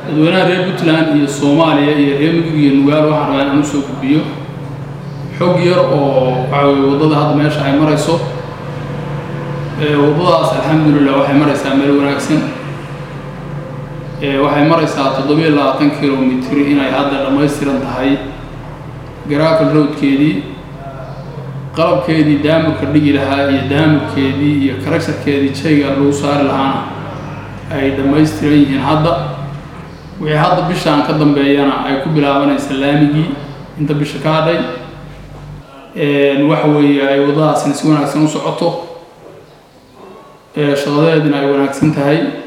dadweynaha reer puntland iyo soomaaliya iyo reer mudug iyo nugaal waxaan rabaa inaan usoo gudbiyo xog yar oo waxa weye waddada hadda meesha ay marayso waddadaas alxamdulilah waxay maraysaa meel wanaagsan waxay maraysaa toddobiyo labaatan kilomitr inay hadda dhammaystiran tahay garaafal roadkeedii qalabkeedii daamurka dhigi lahaa iyo daamurkeedii iyo karagsharkeedii jayga lagu saari lahaana ay dhammaystiran yihiin hadda wixii hadda bishaan ka dambeeyana ay ku bilaabanaysa laamigii inta bisha ka hadhay waxa weeye ay waddadaasina si wanaagsan u socoto shaqadeedina ay wanaagsan tahay